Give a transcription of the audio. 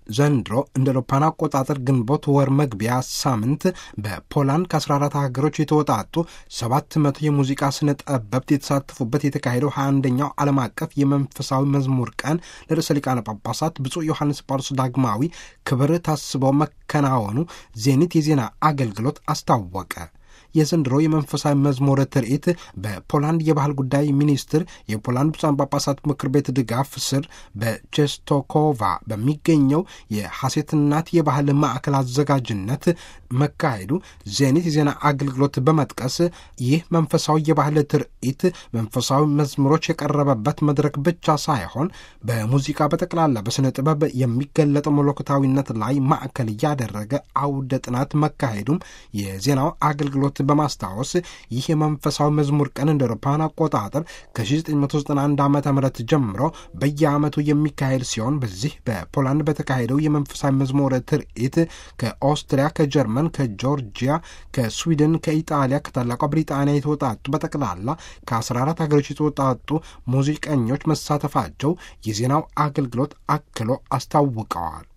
ዘንድሮ እንደ አውሮፓውያን አቆጣጠር ግንቦት ወር መግቢያ ሳምንት በፖላንድ ከ14 ሀገሮች የተወጣጡ 700 የሙዚቃ ስነ ጠበብት የተሳተፉበት የተካሄደው 21ኛው ዓለም አቀፍ የመንፈሳዊ መዝሙር ቀን ለርዕሰ ሊቃነ ጳጳሳት ብፁዕ ዮሐንስ ጳውሎስ ዳግማዊ ክብር ታስበው መከናወኑ ዜኒት የዜና አገልግሎት አስታወቀ። የዘንድሮ የመንፈሳዊ መዝሙር ትርኢት በፖላንድ የባህል ጉዳይ ሚኒስትር የፖላንድ ብፁዓን ጳጳሳት ምክር ቤት ድጋፍ ስር በቼስቶኮቫ በሚገኘው የሐሴት እናት የባህል ማዕከል አዘጋጅነት መካሄዱ ዜኒት የዜና አገልግሎት በመጥቀስ ይህ መንፈሳዊ የባህል ትርኢት መንፈሳዊ መዝሙሮች የቀረበበት መድረክ ብቻ ሳይሆን በሙዚቃ በጠቅላላ በሥነ ጥበብ የሚገለጠው መለኮታዊነት ላይ ማዕከል እያደረገ አውደ ጥናት መካሄዱም የዜናው አገልግሎት በማስታወስ ይህ የመንፈሳዊ መዝሙር ቀን እንደ አውሮፓውያን አቆጣጠር ከ1991 ዓ ም ጀምሮ በየዓመቱ የሚካሄድ ሲሆን በዚህ በፖላንድ በተካሄደው የመንፈሳዊ መዝሙር ትርኢት ከኦስትሪያ፣ ከጀርመን፣ ከጆርጂያ፣ ከስዊድን፣ ከኢጣሊያ፣ ከታላቋ ብሪጣንያ የተወጣጡ በጠቅላላ ከ14 ሀገሮች የተወጣጡ ሙዚቀኞች መሳተፋቸው የዜናው አገልግሎት አክሎ አስታውቀዋል።